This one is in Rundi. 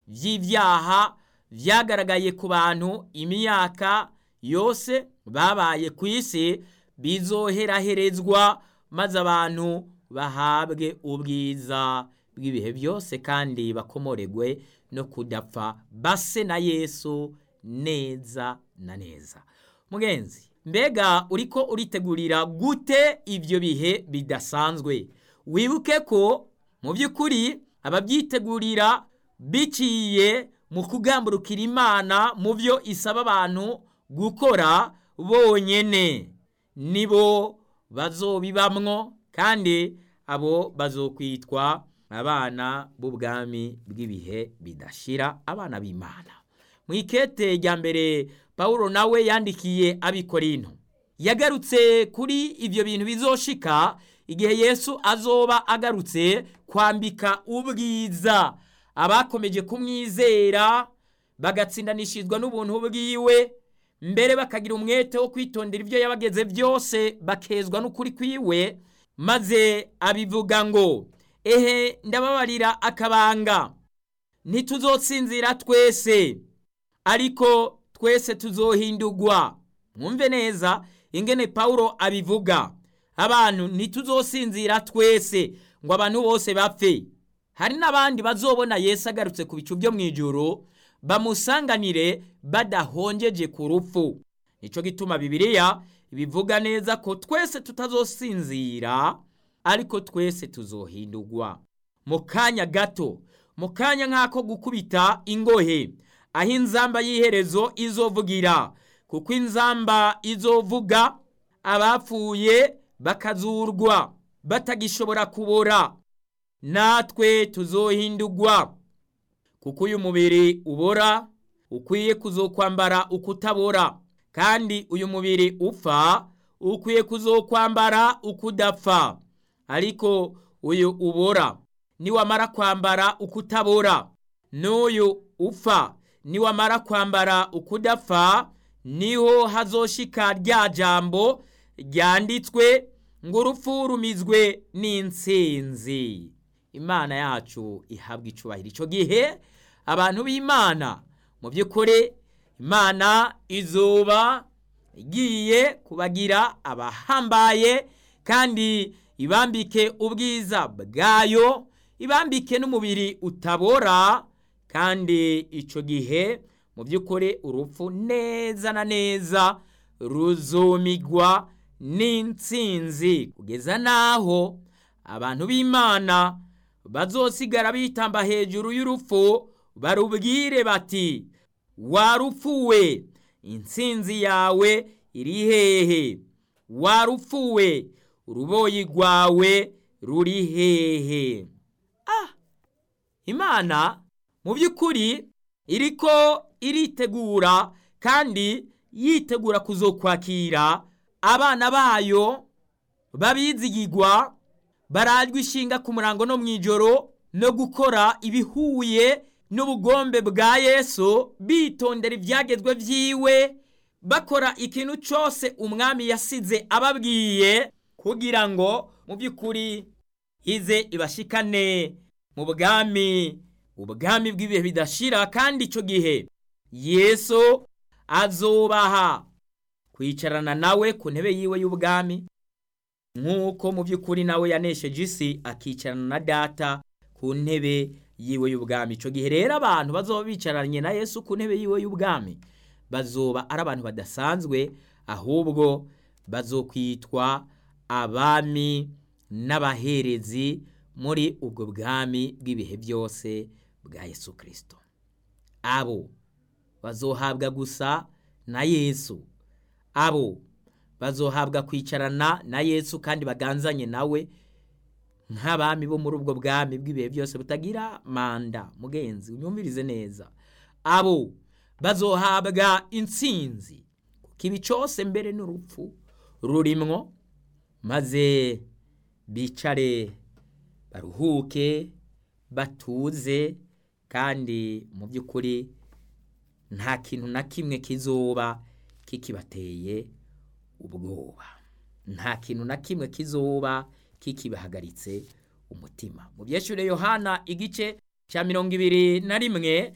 vy'ivyaha vyagaragaye ku bantu imyaka yose babaye ku isi bizoheraherezwa maze abantu bahabwe ubwiza bw'ibihe byose kandi bakomoregwe no kudapfa base na yesu neza na neza mugenzi mbega uriko uritegurira gute ibyo bihe bidasanzwe wibuke ko mu by'ukuri ababyitegurira biciye mu kugamburukira imana mu byo isaba abantu gukora bonyene nibo bazobibamwo kandi abo bazokwitwa abana b'ubwami bw'ibihe bidashira abana b'imana mu ikete rya mbere pawulo nawe yandikiye abikorino yagarutse kuri ibyo bintu bizoshika igihe yesu azoba agarutse kwambika ubwiza abakomeje kumwizera bagatsindanishizwa n'ubuntu bwiwe mbere bakagira umwete wo kwitondera ibyo yabageze byose bakezwa n'ukuri kwiwe maze abivuga ngo ehe ndababarira akabanga ntituzotsinzira twese ariko twese tuzohindurwa mwumve neza ingene pawulo abivuga abantu ntituzosinzira twese ngo abantu bose bapfe hari n'abandi bazobona yesu agarutse ku bicu byo mu ijoro bamusanganire badahongeje ku rupfu nicyo gituma bibiliya bivuga neza ko twese tutazosinzira ariko twese tuzohindurwa mu kanya gato mu kanya nk'ako gukubita ingohe aho inzamba y'iherezo izovugira kuko inzamba izovuga abapfuye bakazurwa batagishobora kubora natwe tuzohindurwa kuko uyu mubiri ubora ukwiye kuzokwambara ukutabora kandi uyu mubiri upfa ukwiye kuzokwambara ukudapfa ariko uyu ubora niwamara kwambara ukutabora n'uyu upfa niwamara kwambara ukudapfa niho hazoshika rya jambo ryanditswe ngo urupfu rumizwe n'insinzi imana yacu ihabwa icubahiro icyo gihe abantu b'imana mu by'ukuri imana izuba igiye kubagira abahambaye kandi ibambike ubwiza bwayo ibambike n'umubiri utabora kandi icyo gihe mu by'ukuri urupfu neza na neza ruzumigwa n'insinzi kugeza n'aho abantu b'imana bazosigara bitamba hejuru y'urupfu barubwire bati warupfuwe insinzi yawe iri hehe warupfuwe uruboyi rwawe ruri hehe ah imana mu by'ukuri iriko iritegura kandi yitegura kuzokwakira abana bayo babizigigwa barajwe ishinga ku murango no mu ijoro no gukora ibihuye n'ubugombe bwa yesu bitondera ibyagezwe byiwe bakora ikintu cyose umwami yasize ababwiye kugira ngo mu by'ukuri ize ibashikane mu bwami ubwami bw'ibihe bidashira kandi icyo gihe yesu azubaha kwicarana nawe ku ntebe yiwe y'ubwami nk'uko mu by'ukuri nawe yanesheje isi akicarana na data ku ntebe yiwe y'ubwami icyo gihe rero abantu bazoba bicaranye na yesu ku ntebe yiwe y'ubwami bazoba ari abantu badasanzwe ahubwo bazokwitwa abami n'abaherezi muri ubwo bwami bw'ibihe byose bwa yesu kirisito abo bazohabwa gusa na yesu abo bazohabwa kwicarana na yesu kandi baganzanye nawe nk'abami bo muri ubwo bwami bw'ibihe byose butagira manda mugenzi unyumvirize neza abo bazohabwa intsinzi kuko ibi cyose mbere n'urupfu rurimwo maze bicare baruhuke batuze kandi mu by'ukuri nta kintu na kimwe kizoba kikibateye ubwoba nta kintu na kimwe kizoba kikibahagaritse umutima mu byeshure yohana igice cya mirongo ibiri na rimwe